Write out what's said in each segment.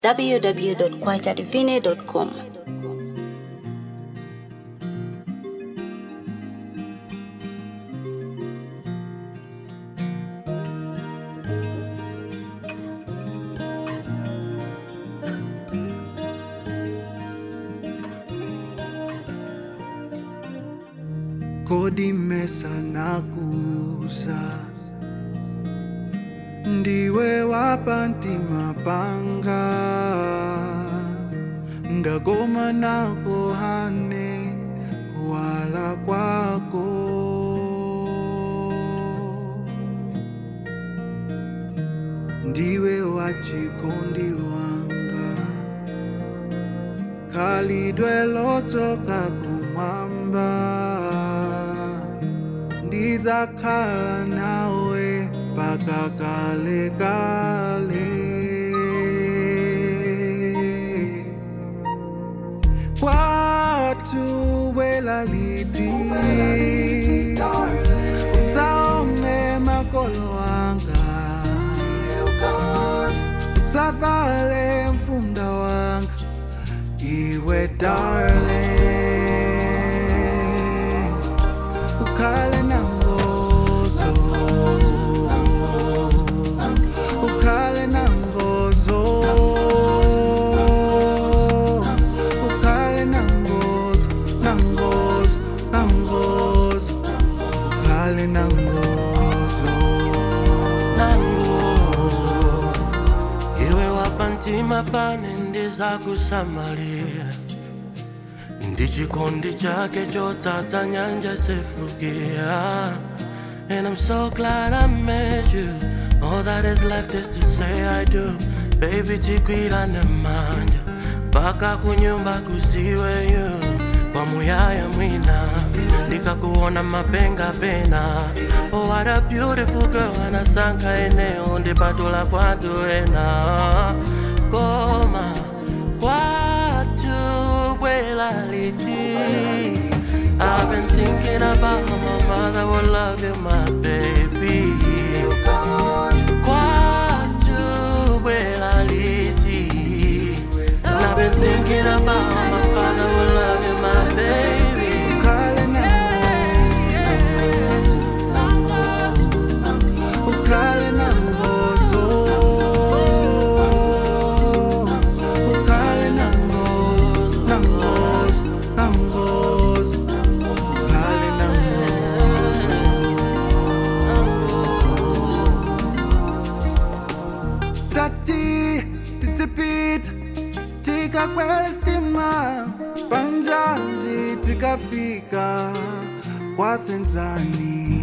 www.kwachativine.com. kodi mesa nakuza ndiwe wapantima panga ndagoma nako hane kuwala kwako ndiwe wachikondi wanga khalidwe lotoka kumwamba ndizakhala nawe mpaka kale kale kwathu welaliti utsaone makolo anga utsavale mfunda wanga iwe darling ukhale nangozo ukhale nangozo ukhale nangozo nangozo nangozo ukhale nangozo iwe wapantima pane ndizakusamalira ndichikondi chake chotsatsa nyanja sefukira And I'm so glad I met you All that is left is to say I do Baby tikwirane manja Paka kunyumba kuziwe you Kwa muyaya mwina Nikakuona mapenga pena Oh what a beautiful girl Anasanka eneo ndipatula kwatu ena Koma Kwatu bwela liti I've been thinking about how my mother will love you, my baby. Kwatu bwela liti. And I've been thinking about how my father will love you, my baby. ukhale nangozo ukhale nangozo ukhale nangozo nangozo nangozo ukhale nangozo tati titsipita tikakwela stima panjanji tikafika kwasenzani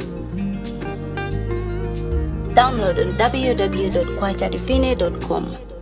Download on www.kwachativine.com.